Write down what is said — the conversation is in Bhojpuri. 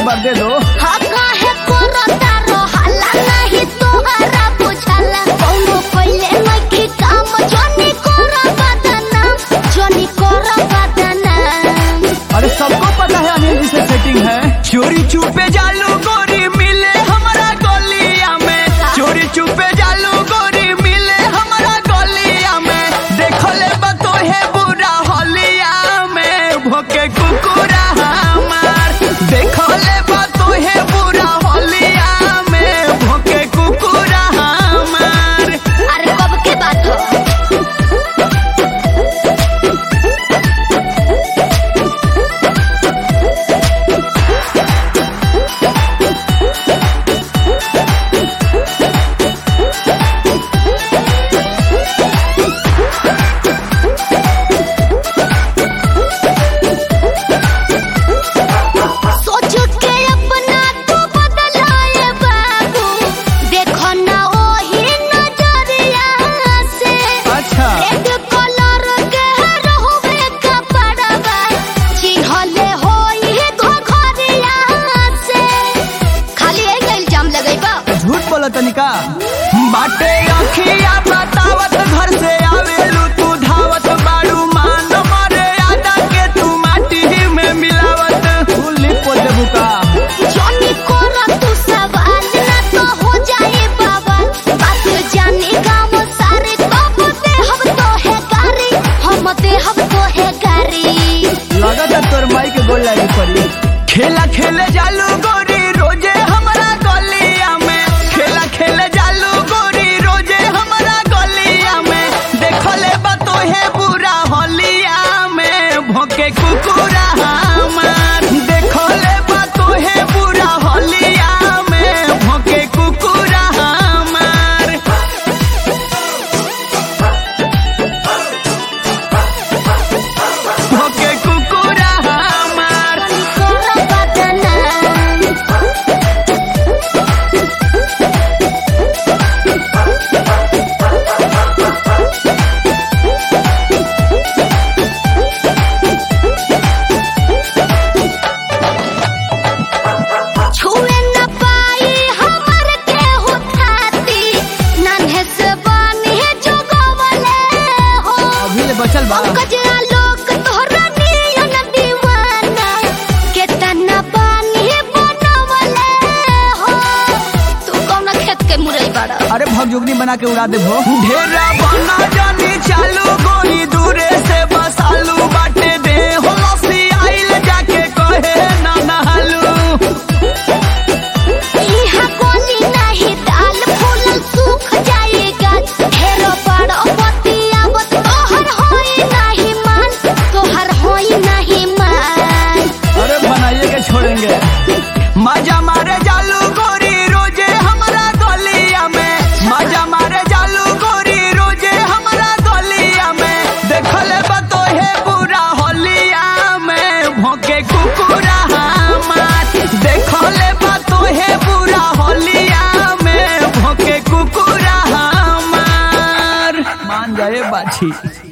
एक बार दे दो हा काहे करता रहला नाही तोहरा बुझाला कौनो कइले नइखे काम जनी कर बदनाम जनी कर बदनाम अरे सबको पता है अनिल जी से सेटिंग है चोरी छुपे जालू गोरी मिले हमारा गलिया में चोरी छुपे जालू गोरी मिले हमारा गलिया में देखो ले बतो है बुरा होलिया में भोके कुकुरा हमार देखो ले बतो है बुरा होलिया में भोके कुकुरा हमार अरे कब के बात हो सोच के अपना तू बदलाए बाबू देखो ना ओही नजरिया से अच्छा रेड कलर के रहुवे कपड़वा चिन्हले होई घघरिया से खाली एक इल्जाम लगैबा झूठ बोला तनिका बाटे अखिया बतावत घर से आवेलू तू धावत बाड़ू मान मारे आदा के तू माटी ही में मिलावत फूल लिप को देबू का जॉनी कोरा तू सवाल ना तो हो जाए बाबा बात जाने गाँव सारे कब दे हम तो है गारी हम दे हम तो है गारी लगत है तोर माई के गोल लागी पड़ी खेला खेले जालू गोरी रोजे हमारा गलिया में खेला खेले जालू गोरी रोजे हमारा गलिया में देखो ले बतो है बुरा होलिया में भोके कुकुरा हमार देखो ले बतो है बुरा होलिया में भोके कुकुरा हमार भोके कुकुरा हमार कोरा बदनाम छुए न पाई हमर के उठाती नन्हे से बानी जो गवले हो अभी ले बचल बा कजरा लोग तोहरा नियन दीवाना केतना बानी बनवले हो तू कौन खेत के मुरई बड़ा अरे भगजुगनी बना के उड़ा दे भो ढेरा बना जानी चालू गोरी दूरे से बसालू बाटे दे हो लसी आइल जाके कहे ना नहालू इहा गोली नाही दाल फूल सूख जाएगा ढेरो बड़ो बतियावत तोहर होई नाही मान तोहर होई नाही मान अरे बनाइए के छोड़ेंगे मजा मारे जालू गोरी रोजे हमारा गलिया में मजा मारे जालू गोरी रोजे हमारा गलिया में देखले बतो है बुरा होलिया में भोके कुकुरा हमार देखले बतो है बुरा होलिया में भोके कुकुरा हमार मान जाए बाछी